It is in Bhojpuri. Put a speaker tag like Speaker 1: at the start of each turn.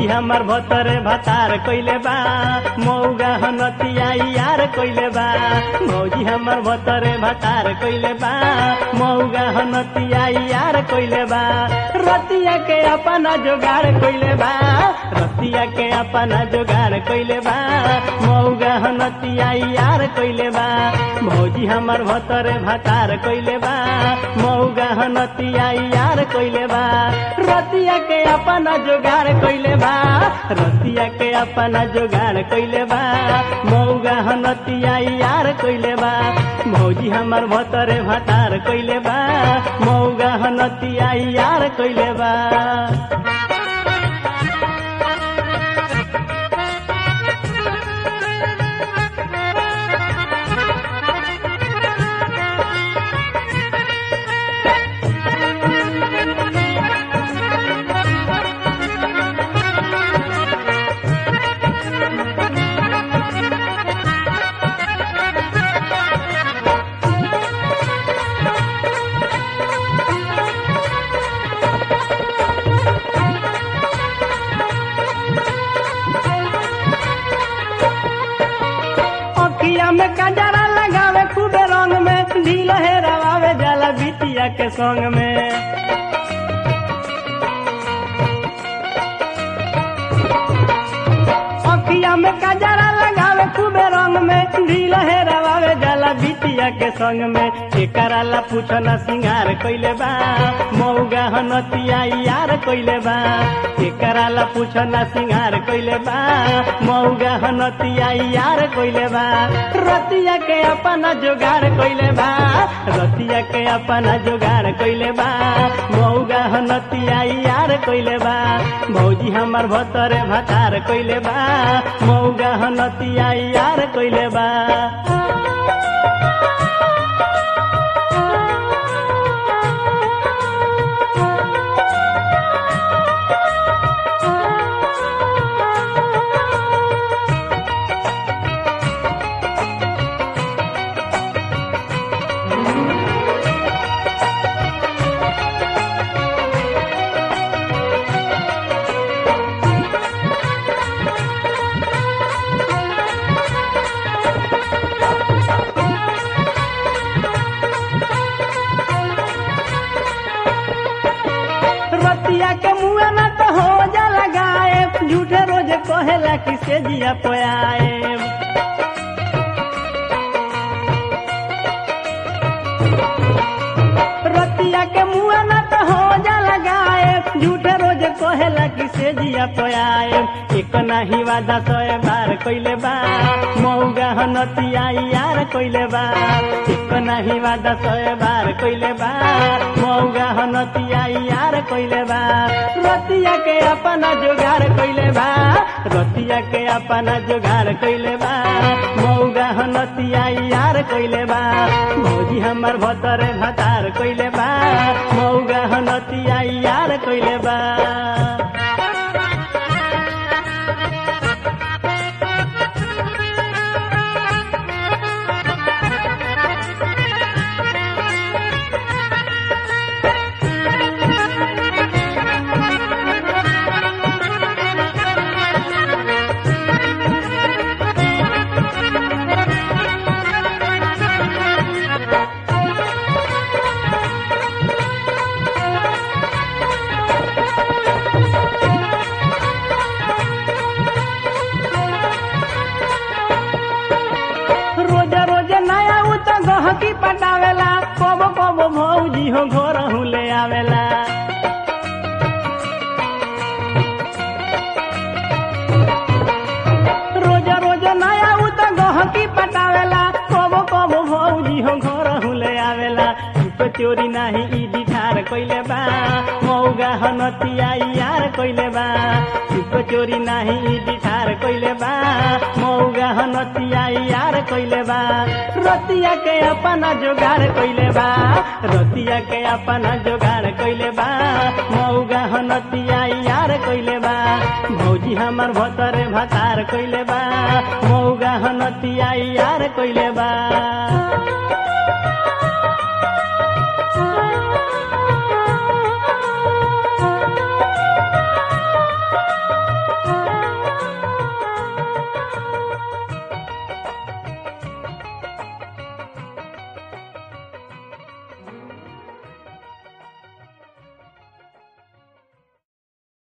Speaker 1: भौजी हमर भतरे भतार कइले बा मौगा हनतिया यार कइले बा भौजी हमर भतरे भतार कइले बा मौगा हनतिया यार कइले बा रतिया के अपना जोगाड़ कइले बा रतिया के अपना जोगाड़ कइले बा मौगा हनतिया यार कइले बा भौजी हमर भतरे भतार कइले बा मौगा हनतिया यार कइले बा रतिया के अपना जोगाड़ कइले बा रतिया के अपना जोगाड़ कइले बा मौगा हनतिया यार कइले बा भौजी हमर भतरे भतार कइले बा मौगा हनतिया यार कइले बा अखिया में कजरा लगावे खूबे रंग में ढील हेरावे जाला बिटिया के संग में अखिया में कजरा लगावे खूबे रंग में ढील हेरावे जाला बिटिया के संग में एकरा ला पूछना सिंगार कइले बा मौगा हनतिया यार कइले बा एकरा ला पूछना सिंगार कइले बा मौगा हनतिया यार कइले बा रतिया के अपना जोगाड़ कइले बा रतिया के अपना जोगाड़ कइले बा मौगा हनतिया यार कइले बा भौजी हमर भतरे भतार कइले बा मौगा हनतिया यार कइले बा रतिया के मुआ न तो हो जा लगाए झूठे रोज कहेला कि से जिया पोयाए रतिया के मुआ न तो हो जा लगाए झूठे रोज कहेला कि से जिया पोयाए एक नाही वादा सोए बार कइले बा मौगा हनतिया यार कइले बा एक नाही वादा सोए बार कइले बा मौगा हनतिया यार कइले बा रतिया के अपना जोगाड़ कइले बा रतिया के अपना जोगाड़ कइले बा मौगा हनतिया यार कइले बा भौजी हमर भतरे भतार कइले बा मौगा हनतिया यार कइले बा रोज रोज नया उ तो गहकी पटावेला कबो कबो भौजी हो घर ले आवेला रोज रोज नया उ तो गहकी पटावेला कबो कबो भौजी हो घर ले आवेला चुप चोरी नाही ई दिठार कइले बा मौगा हनतिया यार कइले बा चुप चोरी नाही ई दिठार कइले बा मौगा हनतिया यार कइले बा रतिया के अपना जोगाड़ कइले बा रतिया के अपना जोगाड़ कइले बा मौगा हनतिया यार कइले बा भौजी हमर भतरे भतार कइले बा मौगा हनतिया यार कइले बा